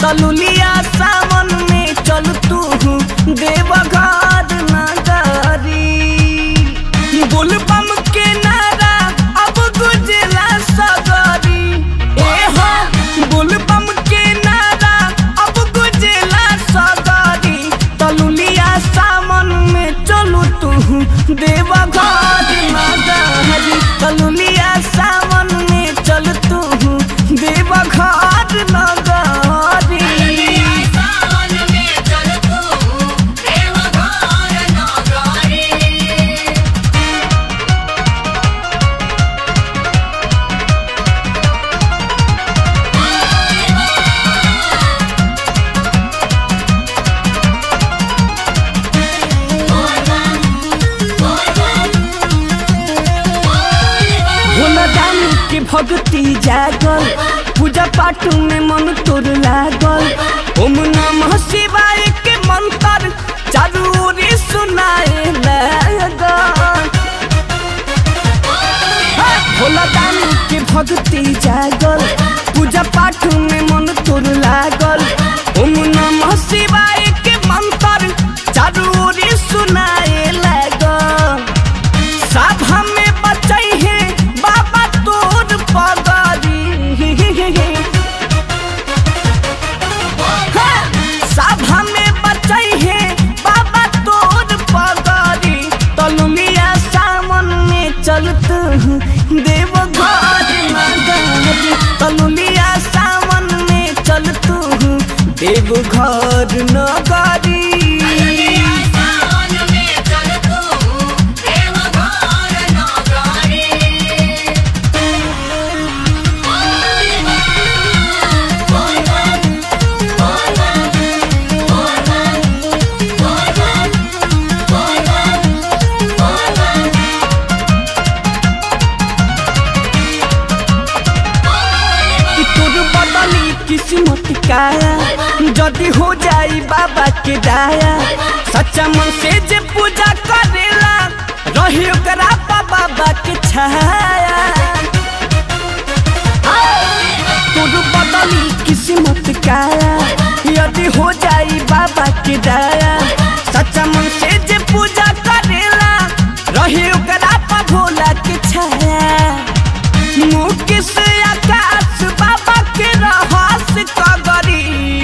तलुलिया सावन में चल तू देवघर नगरी बोलबम के नारा अब गुजला सगरी ए हो बोलबम के नारा अब गुजला सगरी तलुलिया सावन में चलू तू देवघर नगरी तलुलिया सावन में चल तू देवघर नगरी सावन में चल तू देवघर नगरी भोला दानी के भक्ति जागल पूजा पाठ में मन तोर लागल ओम नमः शिवाय के मंत्र चारू ओरी सुनाए लागल भोला दानी के भक्ति जागल पूजा पाठ में मन तोर लागल ओम नमः शिवाय के मंत्र चारू ओरी सुनाए लागल सब हमें बचाई है बाबा तोर पगारी हाँ, सब हमें बचाई है बाबा तोर पगारी तलुलिया सावन में चलत देवघर नगरी तलुलिया सावन में चलत देवघर नगरी सावन में चल तू देवघर नगरी कि तोर बदली किस्मत काया जदी हो जाई बाबा के दाया सच्चा मन से जे पूजा करेला रही ओकरा पा बाबा के छाया तोर बदली किस्मत काया यदि हो जाई बाबा के दाया सच्चा मन से जे पूजा करेला रही ओकरा पा भोला के छाया मुकेश आकाश बाबा के रहस कगरी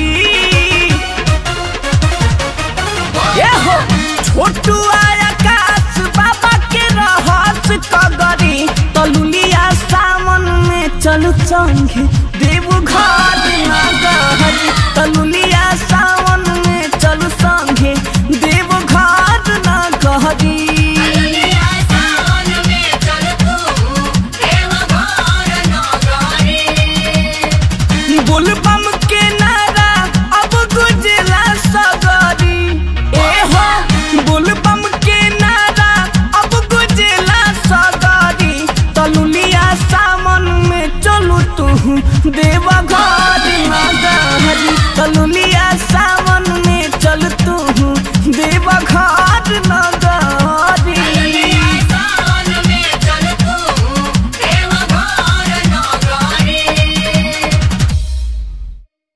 ये हो छोटू आकाश बाबा के रहस कगरी तलुलिया सावन में चल संगे देवघर नगरी तलुलिया सावन में चल संगे देवघर नगरी सावन में चल तू देवघर नगरी बोलबम के नारा अब गुजला सगरी ए हो बोलबम के नारा अब गुजला सगरी तलुलिया सावन में चलू तू देवघर नगरी तलुलिया सावन